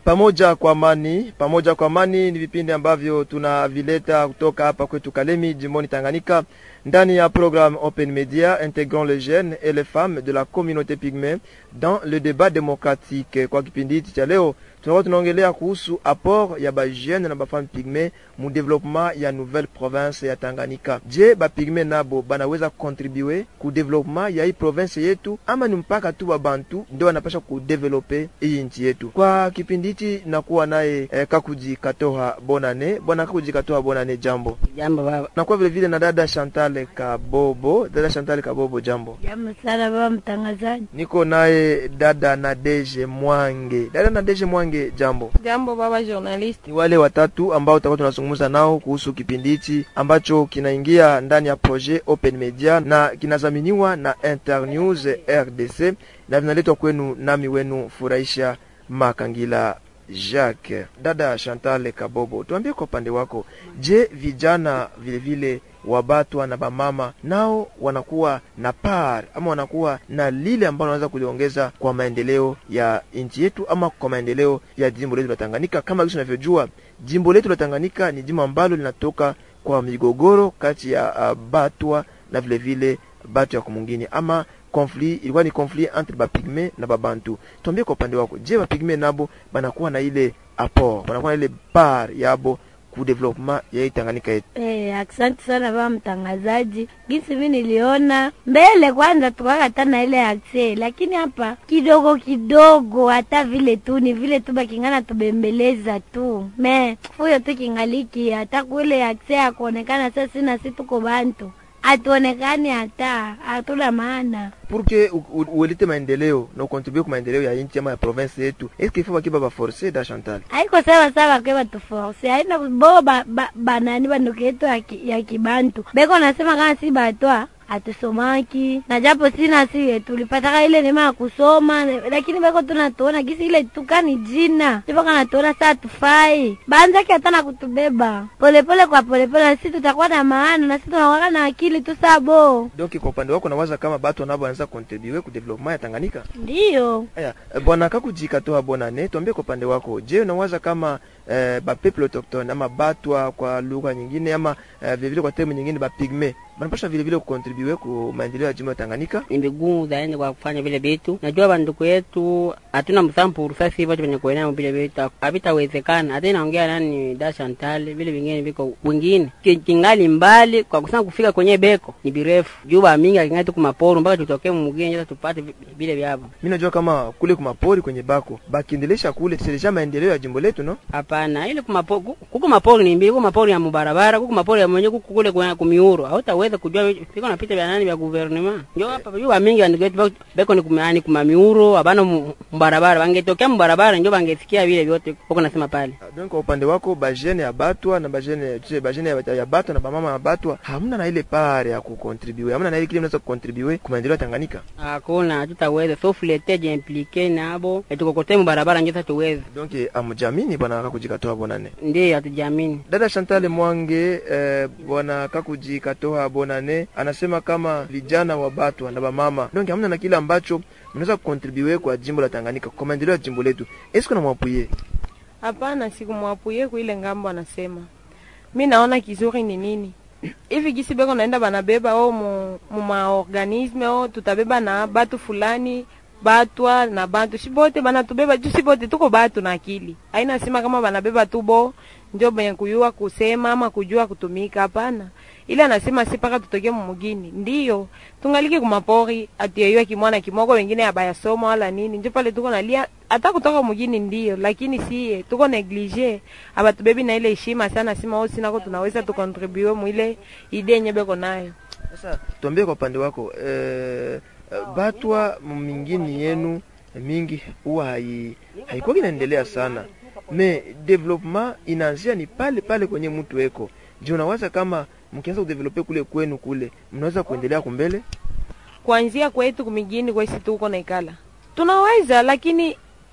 Pamoja kwa amani, pamoja kwa amani ni vipindi ambavyo tunavileta kutoka hapa kwetu Kalemi, jimboni Tanganyika, ndani ya programme Open Media intégrant les jeunes et les femmes de la communauté pygmée dans le débat démocratique. Kwa kipindi hiki cha leo tunakuwa tunaongelea kuhusu apport ya bajeune na bafame pygmée mu development ya nouvelle province ya Tanganyika. Je, bapygmée nabo banaweza contribuer ku development ya hii province yetu ama ni mpaka tu babantu ndio wanapasha kudevelope hii nchi yetu? Kwa kipindi hiki nakuwa naye eh, Kakuji Katoha Bonane. Bwana Kakuji Katoha Bonane, jambo. Jambo baba. Nakuwa vile vile na dada Chantal Kabobo. Dada Chantal Kabobo, jambo. Jambo sana baba mtangazaji. Niko naye dada Nadeje Mwange. Dada Nadeje Mwange, jambo. Jambo baba journalist. Ni wale watatu ambao tutakuwa tunazungumza nao kuhusu kipindi hichi ambacho kinaingia ndani ya projet Open Media na kinadhaminiwa na Internews RDC na vinaletwa kwenu nami wenu Furahisha Makangila Jacques. Dada Chantal Kabobo, tuambie kwa upande wako, je, vijana vile vile wabatwa na bamama nao wanakuwa na par ama wanakuwa na lile ambalo wanaweza kuliongeza kwa maendeleo ya nchi yetu ama kwa maendeleo ya jimbo letu la Tanganyika. Kama vile tunavyojua, jimbo letu la Tanganyika ni jimbo ambalo linatoka kwa migogoro kati ya uh, batwa na vile vile batu ya kumungini ama conflit ilikuwa ni conflit entre bapigme na babantu. Tuambie kwa upande wako, je, bapigme nabo banakuwa na ile apport, banakuwa na ile par yabo ku development ya hii Tanganyika yetu? Eh, asante sana baba mtangazaji. Gisi mimi niliona mbele kwanza tukakata na ile akse, lakini hapa kidogo kidogo, hata vile tu ni vile tu bakingana tubembeleza tu me huyo tu kingaliki hata kule akse ya kuonekana sasa, sina si tuko bantu hatuonekani hata hatuna maana pour que uelete maendeleo na ukontribue ku maendeleo ya nchi ama ya province yetu, eske ifo bakiba baforce da Chantal? haiko sawa sawa kwe batuforce haina bo ba, ba, banani banduku yetu ya, ki, ya kibantu beko nasema kama si batwa hatusomaki na japo sina sie tulipataka ile neema ya kusoma, lakini beko tunatuona gisi ile tukani jina japo kanatuona saa tufai banzaki hata na kutubeba polepole kwa polepole, na sisi tutakuwa na maana na sisi tunakuwa na akili tu sabo. Donc kwa upande wako nawaza kama batu nabo wanaweza contribue ku development ya Tanganyika? Ndiyo Aya, bwana Kakujika toa bona ne, tuambie kwa upande wako, je, unawaza kama eh, ba peuple autochtone ama batwa kwa lugha nyingine ama eh, vile vile kwa termu nyingine ba pigme banapasha vile vile kucontribue ku maendeleo ya jimbo ya Tanganyika? ni vigumu zaidi kwa kufanya vile vitu. Najua banduku yetu hatuna msampuru sasa hivi venye kuenea vile vitu havitawezekana. Hata inaongea nani da Chantal, vile vingine viko wengine Ki- kingali mbali kwa kusema kufika kwenye beko ni birefu juu ba mingi akingali tuku maporo mpaka tutokee mugeni sasa tupate vi- vile vyavo. Mimi najua kama kule kumapori kwenye bako bakiendelesha kule tuselesha maendeleo ya jimbo letu no? Hapana, ile kumapori kuko mapori ni mbili, kuko mapori ya mubarabara, kuko mapori ya mwenye kuko kule kwa kumiuro. Hautaweza kujua viko napita vya nani vya gouvernement. Ndio hapa juu ba mingi banduku yetu bako- beko ni kumani kumamiuro, abana mu- mubarabara. Bangetokea mubarabara ndio bangesikia vile vyote huko nasema pale. Donc kwa upande wako bajene ya batwa na bajene tuse bajene ya, ya batwa na bamama ya batwa hamna na ile pare ya kucontribue, hamna na ile kile mnaweza kucontribue ku maendeleo ya Tanganyika. Hakuna, hatutaweza sauf leteje implike nabo etukokote mubarabara ndio sasa tuweze. Donc amjamini bwana Kakujikatoa bonane. Ndiyo hatujiamini. Dada Chantal Mwange eh, bwana Kakuji Katoha Bonane anasema kama vijana wa Batwa na bamama donc hamna na kile ambacho mnaweza kucontribue kwa jimbo la Tanganyika kwa maendeleo ya jimbo letu. Est-ce que namwapuye? Hapana, sikumwapuye kuile ngambo anasema. Mi naona kizuri ni nini hivi gisi beko naenda banabeba o mu, mu maorganisme o tutabeba na batu fulani batwa na bantu shibote banatubeba juu shibote tuko batu na akili haina sema kama banabeba tu bo njo benye kuyua kusema ama kujua kutumika hapana ile anasema si paka tutoke mumugini ndiyo tungalike kumapori atuyeyua kimwana kimoko wengine abayasoma wala nini njo pale tuko nalia hata kutoka mugini ndiyo lakini siye tuko neglige abatubebi na ile heshima sana sima o sinako tunaweza tukontribue mwile ide yenye beko nayo Sasa tuambie kwa upande wako eh, Batwa mingini yenu mingi huwa hai haikuwa inaendelea sana. Me development inaanzia ni pale pale kwenye mtu eko. Je, unawaza kama mkianza kudevelope kule kwenu kule mnaweza kuendelea kumbele? kuanzia kwetu kumigini kwesi tuko naikala tunaweza lakini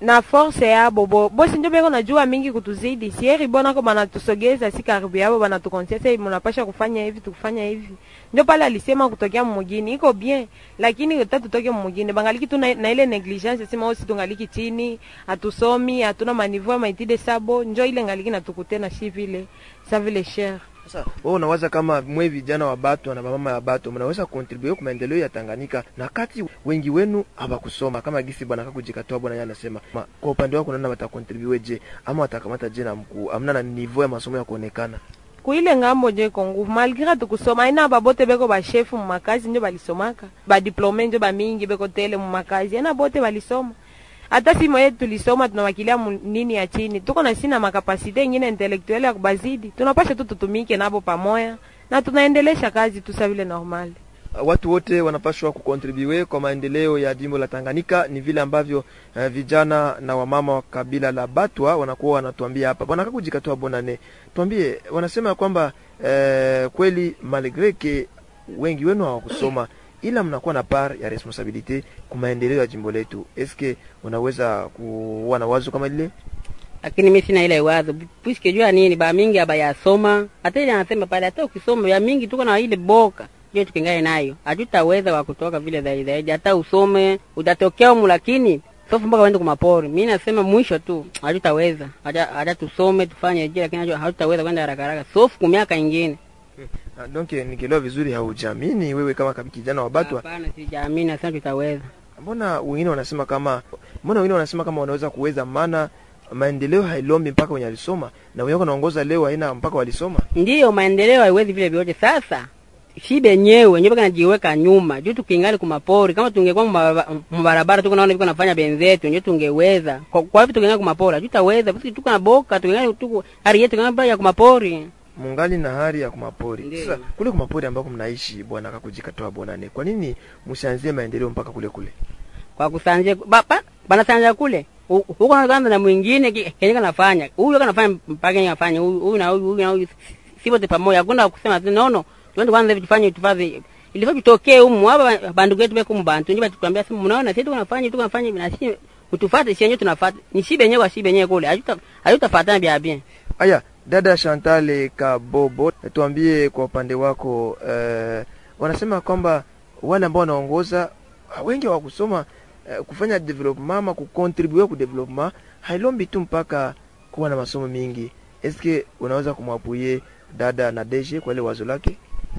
na force yabo bo bosi njo beko najua mingi kutuzidi sieri bonako banatusogeza si karibu yabo banatukonsia se munapasha kufanya hivi tukufanya hivi ndio pale alisema kutokea mumugini iko bien lakini uta tutoke mumugini bangaliki tu na, na ile negligence sema osi tungaliki chini hatusomi hatuna maniveau ya maitide sabo njo ile ngaliki natukutena shi vile sa vile cher Sasa wewe unawaza kama mwe vijana wa Batwa na mama ya Batwa mnaweza contribute kwa maendeleo ya Tanganyika, na kati wengi wenu hawakusoma kama gisi bwana kakujikatoa bwana yeye anasema. Ma, Kwa upande wako unaona watacontribute je, ama watakamata je na mkuu, amna na niveau ya masomo ya kuonekana? kuile ngambo njo iko nguvu malgré tukusoma aina babote beko bashefu mumakazi njo balisomaka badiplome njo bamingi beko tele mumakazi aina bote balisoma hata simo yetu tulisoma tunawakilia mu- nini ya chini tuko na sina makapasite ingine intelektuele ya kubazidi tunapasha tu tutumike nabo pamoya na tunaendelesha kazi tu sa vile normal watu wote wanapaswa kukontribue kwa maendeleo ya jimbo la Tanganyika. Ni vile ambavyo uh, vijana na wamama wa kabila la Batwa wanakuwa wanatuambia hapa. Bwana Kakujikatoa Bonane, tuambie, wanasema ya kwamba uh, kweli malgre ke wengi wenu hawakusoma ila mnakuwa na par ya responsabilite kwa maendeleo ya jimbo letu. Eske unaweza kuwa na wazo kama lile? lakini mi sina ile wazo puisque jua nini ba mingi abayasoma hata ile anasema pale hata ukisoma ya mingi tuko na ile boka je tukingae nayo hatutaweza wa kutoka vile zaidi zaidi hata usome utatokea humu lakini sofu mpaka uende kumapori mi nasema mwisho tu hatutaweza hata hata tusome tufanye je lakini najua hatutaweza kwenda haraka haraka sofu kumiaka ingine Ah, Donc nikielewa vizuri, haujamini wewe kama kabi- kijana wa Batwa. hapana sijaamini nasema tutaweza Mbona wengine wanasema kama mbona wengine wanasema kama wanaweza kuweza, maana maendeleo hailombi mpaka wenye alisoma, na wenye wanaongoza leo haina mpaka walisoma. ndiyo maendeleo haiwezi vile vyote sasa shi benyewe njo najiweka nyuma juu tukingali kumapori kama tungekuwa mbarabara- mbarabara tuko naona viko nafanya benzetu njo tungeweza kwa, kwa hivyo tukingali kumapori hatutaweza basi tuko na boka tukingali tuko hali yetu kama ya kumapori mungali na hali ya kumapori. Ndiyo. Sasa kule kumapori ambako mnaishi, bwana kakujikatoa bonane, kwa nini msianzie maendeleo mpaka kule kule? kwa kusanje ba, ba, banasanja kule U- huko na kwanza na mwingine ki- kenye kanafanya huyu kanafanya mpaka yeye afanye huyu huyu na huyu huyu na huyu si wote pamoja hakuna kusema ati nono tuende kwanza hivi tufanye tufanye ilifaa tutokee humu hapa bandugu yetu beko mbantu nje batuambia sema mnaona sisi tunafanya tu tunafanya hivi na sisi utufuate sisi yenyewe tunafuata ni si benyewe kwa si benyewe kule hajuta hajutafuatana bia bien Aya, dada Chantal Kabobo, tuambie kwa upande wako eh, wanasema kwamba wale ambao wanaongoza wengi hawakusoma eh, kufanya development ama kucontribute ku development hailombi tu mpaka kuwa na masomo mingi. Eske unaweza kumwapuye dada na Deje kwa ile wazo lake?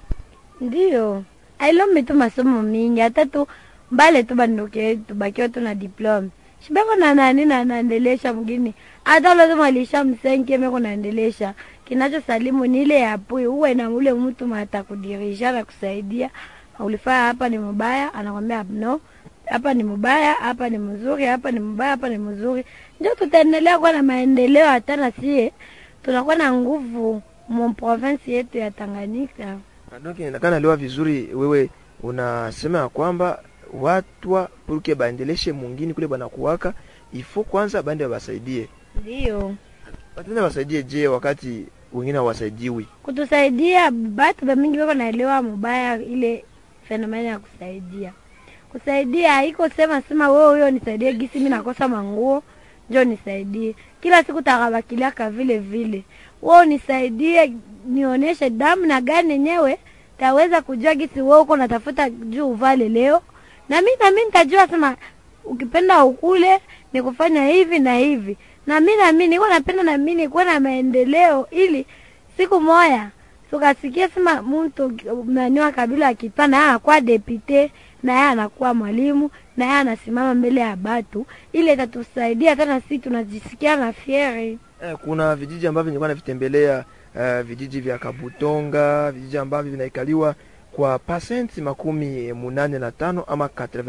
Ndiyo, ailombi tu masomo mingi, hata tu mbale tu banduke yetu bakiwa tu na diplome shibeko na nani na naendelesha mgini, hata ule tu mwalisha msenke meko naendelesha. Kinacho salimu ni ile yapui uwe na ule mtu mata kudirisha na kusaidia, ulifaa hapa ni mubaya, anakwambia no, hapa ni mubaya, hapa ni mzuri, hapa ni mubaya, hapa ni mzuri. Ndio tutaendelea kuwa na maendeleo, hata na sie tunakuwa na nguvu mu province yetu ya Tanganyika. Donc inaonekana lewa vizuri, wewe unasema ya kwamba watwa purke baendeleshe mungini kule banakuwaka ifo kwanza bande basaidie Ndio batenda basaidie. Je, wakati wengine hawasaidiwi? kutusaidia, batu bamingi beko naelewa mubaya ile fenomena ya kusaidia. Kusaidia haiko sema sema wewe huyo nisaidie, gisi mimi nakosa manguo njo nisaidie. Kila siku takabakiliaka vile vile, wewe nisaidie, nionyeshe damu na gani yenyewe taweza kujua gisi wewe uko natafuta juu uvale leo, na mimi na mimi nitajua sema ukipenda ukule ni kufanya hivi na hivi, na mimi na mimi niko napenda na mimi nikuwe na maendeleo, ili siku moya tukasikia sema mtu naniwa kabila akitwa na yeye anakuwa depute na yeye anakuwa mwalimu na yeye anasimama mbele ya batu, ile itatusaidia tena, sisi tunajisikia na fieri. Eh, kuna vijiji ambavyo nilikuwa navitembelea uh, vijiji vya Kabutonga, vijiji ambavyo vinaikaliwa kwa pasenti makumi munane na tano ama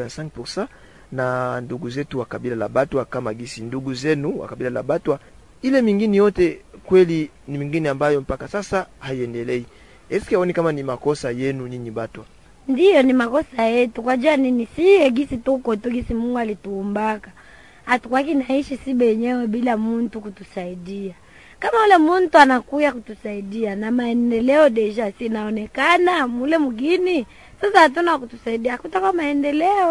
85% na ndugu zetu wa kabila la Batwa, kama gisi ndugu zenu wa kabila la Batwa. Ile mingine yote kweli ni mingine ambayo mpaka sasa haiendelei. Eske aoni kama ni makosa yenu nyinyi Batwa? Ndiyo, ni makosa yetu. Kwa jua nini? Si gisi tuko tu gisi Mungu alituumbaka, hatukwaki naishi si benyewe bila muntu kutusaidia. Kama ule muntu anakuya kutusaidia na maendeleo deja sinaonekana mule mgini, sasa hatuna kutusaidia, hakutaka maendeleo.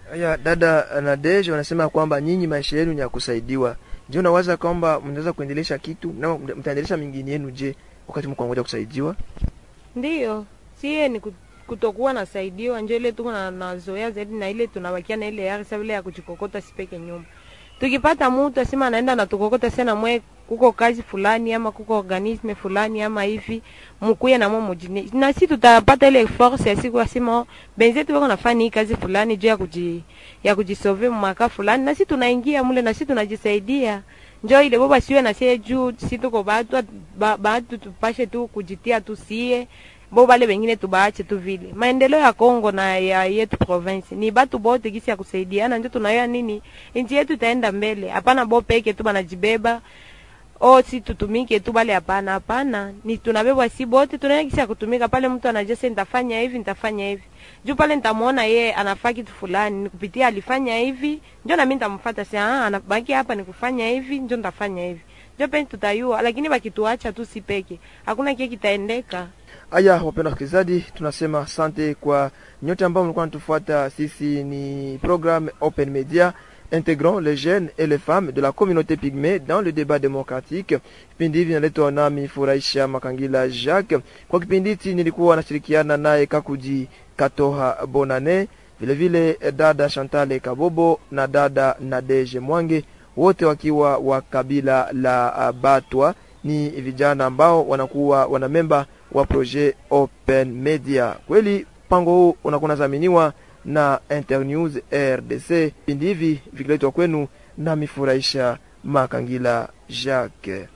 Haya, dada Nadege wanasema kwamba nyinyi maisha yenu ni ya kusaidiwa. Je, unawaza kwamba mnaweza kuendelesha kitu na mtaendelesha mingine yenu je wakati mko ngoja kusaidiwa? Ndiyo, sie ni ku- kutokuwa nasaidiwa njo ile tuko na nazoea zaidi na ile tunabakia na ile yari sa vile ya kujikokota sipeke nyuma. Tukipata mtu asema anaenda na tukokota sana mwe kuko kazi fulani ama kuko organisme fulani ama hivi mukuye na mwe mujini na si tutapata ile force ya siku asema "Oh, benzetu wako nafanya hii kazi fulani juu ya kuji ya kujisove mwaka fulani na si tunaingia mule na si tunajisaidia njo ile boba siwe na sie juu si tuko batu ba- batu tupashe tu kujitia tu sie bo bale bengine tubaache tu vile. Maendeleo ya Kongo na ya yetu province ni batu bote gisi ya kusaidiana, ndio tunayoa nini nchi yetu itaenda mbele. Hapana bo peke tu banajibeba o si tutumike tu bale, hapana hapana, ni tunabebwa si bote, tunayoa gisi ya kutumika pale. Mtu anajua nitafanya hivi nitafanya hivi juu pale nitamuona ye anafaa kitu fulani, nikupitia alifanya hivi, njo nami nitamfuata sasa, ah, anabaki hapa nikufanya hivi, njo nitafanya hivi, njo penzi tutayua, lakini bakituacha tu si peke, hakuna kile kitaendeka. Haya, wapenda wasikilizaji, tunasema asante kwa nyote ambao mlikuwa natufuata. Sisi ni programme Open Media intégrant les jeunes et les femmes de la communauté pygmée dans le débat démocratique. Kipindi hivi naletwa nami Furahisha Makangila Jacques. Kwa kipindi hiki nilikuwa nashirikiana naye Kakuji Katoha Bonane, vile vile dada Chantal Kabobo na dada Nadege Mwange, wote wakiwa wa kabila la uh, Batwa. Ni vijana ambao wanakuwa wanamemba wa projet Open Media. Kweli mpango huu unakuwa unadhaminiwa na Internews RDC. Vipindi hivi vikiletwa kwenu nami Furahisha Makangila Jacques.